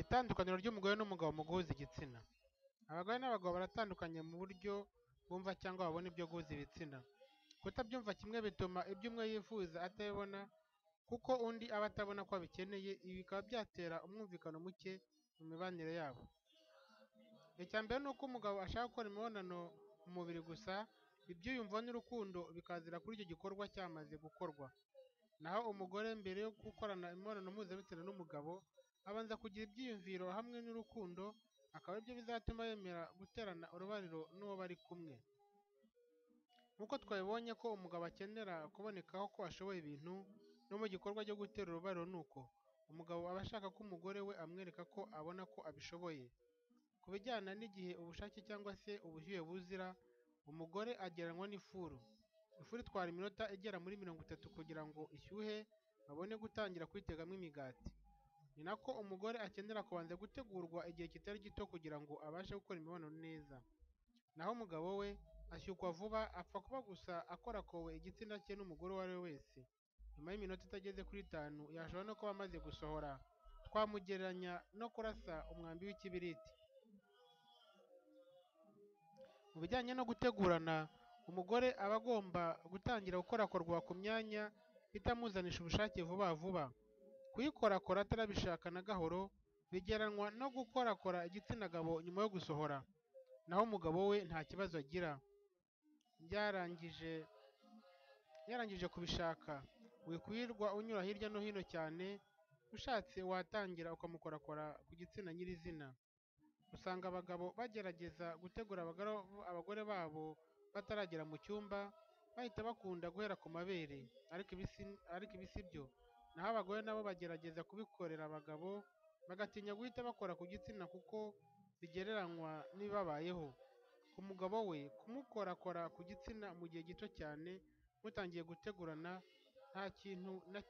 Itandukaniro ry'umugore n'umugabo mu guhuza igitsina. Abagore n'abagabo baratandukanye mu buryo bumva cyangwa babona ibyo guhuza ibitsina. Kutabyumva kimwe bituma ibyo umwe yifuza atabibona kuko undi aba atabona ko abikeneye, ibi bikaba byatera umwumvikano muke mu mibanire yabo. Icya mbere ni uko umugabo ashaka gukora imibonano mu mubiri gusa, ibyiyumvamo n'urukundo bikazira kuri icyo gikorwa cyamaze gukorwa. Naho umugore mbere yo gukorana imibonano mpuzabitsina n'umugabo, abanza kugira ibyiyumviro hamwe n'urukundo, akaba ari byo bizatuma yemera guterana urubariro n'uwo bari kumwe. Nk'uko twabibonye ko umugabo akenera kubonekaho ko ashoboye ibintu, no mu gikorwa cyo gutera urubariro ni uko, umugabo aba ashaka ko umugore we amwereka ko abona ko abishoboye. Ku bijyana n'igihe ubushake cyangwa se ubushyuhe buzira, umugore agereranywa n'ifuru. Ifuru itwara iminota igera muri mirongo itatu kugira ngo ishyuhe babone gutangira kuyitekamo imigati. Ni na ko umugore akenera kubanza gutegurwa igihe kitari gito kugira ngo abashe gukora imibonano neza. Naho umugabo we ashyukwa vuba, apfa kuba gusa akorakowe igitsina cye n'umugore uwo ari we wese. Nyuma y'iminota itageze kuri itanu yashobora no kuba amaze gusohora, twamugereranya no kurasa umwambi w'ikibiriti. Mu bijyanye no gutegurana, umugore aba agomba gutangira gukorakorwa ku myanya itamuzanisha ubushake vuba vuba. Kuyikorakora atarabishaka na gahoro bigereranywa no gukorakora igitsina gabo nyuma yo gusohora. Naho umugabo we nta kibazo agira, yarangije kubishaka, wikwirirwa unyura hirya no hino cyane, ushatse watangira ukamukorakora ku gitsina nyirizina. Usanga abagabo bagerageza gutegura abagore babo bataragera mu cyumba, bahita bakunda guhera ku mabere, ariko ibi si byo, naho abagore na bo bagerageza kubikorera abagabo, bagatinya guhita bakora ku gitsina kuko bigereranywa n'ibibabayeho. Ku mugabo we, kumukorakora ku gitsina mu gihe gito cyane mutangiye gutegurana, nta kintu na kimwe.